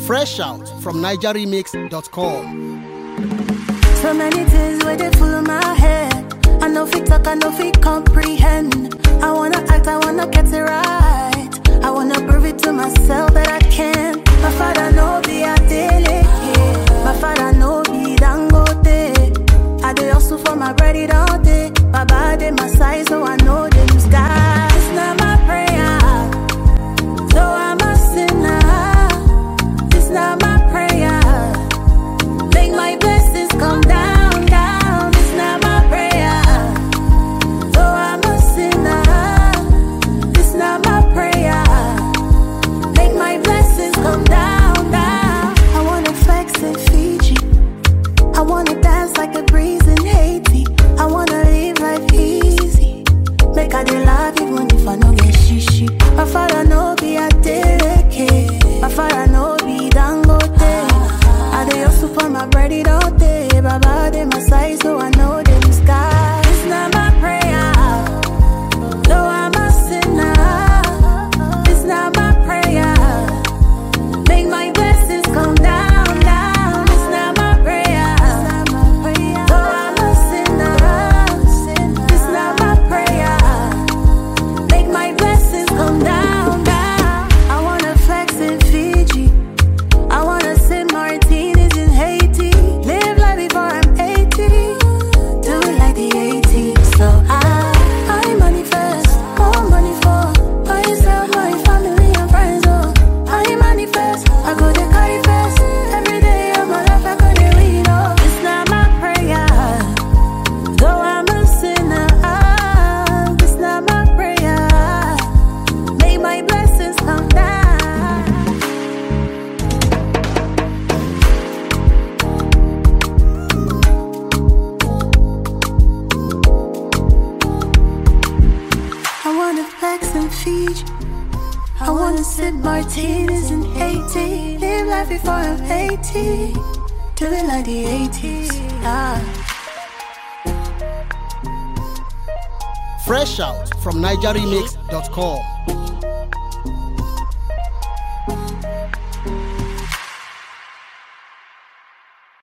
Fresh out from NigerRemix.com. So many things where they full of my head. I know fit talk, I know fit comprehend. I wanna act, I wanna get it right. I wanna prove it to myself that I can. My father know be a daily. My father know be dangote. I do hustle for my bread it all day. Baba they my size, so I know them skies. It's not my prayer. So I'm a sinner. It's not my prayer. Make my blessings come down, down. It's not my prayer. So I'm a sinner. It's not my prayer. Make my blessings come down, down. I wanna flex in Fiji. I wanna dance like a breeze in Haiti. I wanna live life easy. Make I dey love even if I no get shishi. My father no be a dereke. My father no be dangote. I dey hustle for my bread it all day. Baba dey my side so I know them skies. It's not my prayer. Though I'm a sinner. It's not my prayer. Make my blessings come down, down. It's not my prayer. Though I'm a sinner. It's not my prayer. Make my blessings come down, down. I wanna flex in Fiji. I wanna sip martinis in Haiti. Live life before I'm 80. Do it like the 80s. So I, I manifest more money for myself, my family and friends. Oh, I manifest. I go to carry fast. Every day of my life, I go to read. Oh, it's not my prayer. Though I'm a sinner, ah, it's not my prayer. May my blessings come down. I wanna flex in Fiji. I wanna sip martinis in Haiti. Live life before I'm 80. Do it like the 80s. Ah. Fresh out from NigerRemix.com.